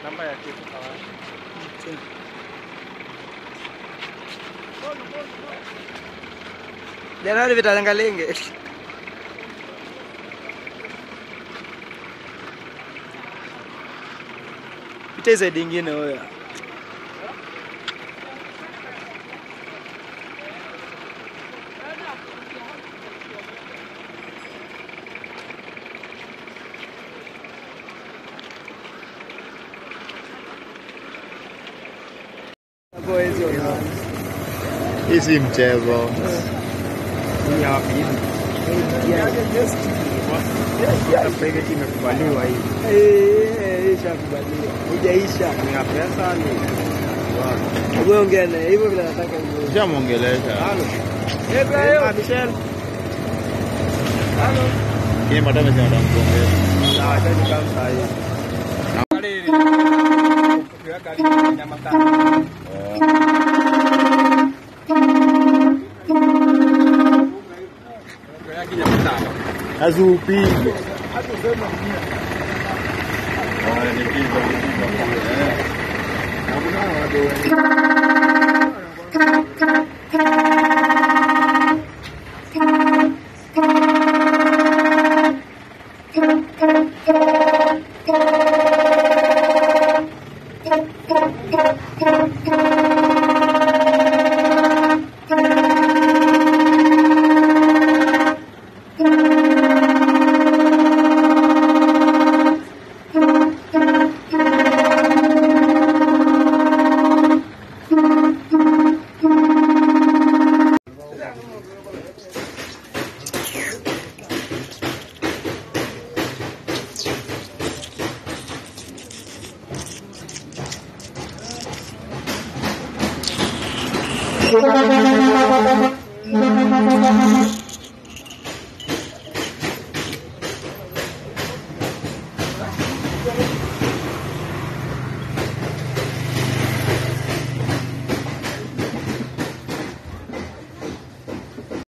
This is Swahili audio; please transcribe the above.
namba ya kitu kawaida. Janari vitalangalenge. Pita hizo dingine huyo. Hapo hizi unaona. Hii si mchezo. Hii hapa hivi. Hata private imekubaliwa hii. Eh, ishakubaliwa. Hujaisha. Ni ya pesa ni. Wewe ongea naye hivyo vile nataka hivyo. Ushamwongelesha. Halo. Eh, Michelle. Yeye madam amesema atamkuongeza. Sawa, acha nikae saa hii. Ukiweka hadi nyama tano. Ukiweka nyama tano. Azupige. Thank you.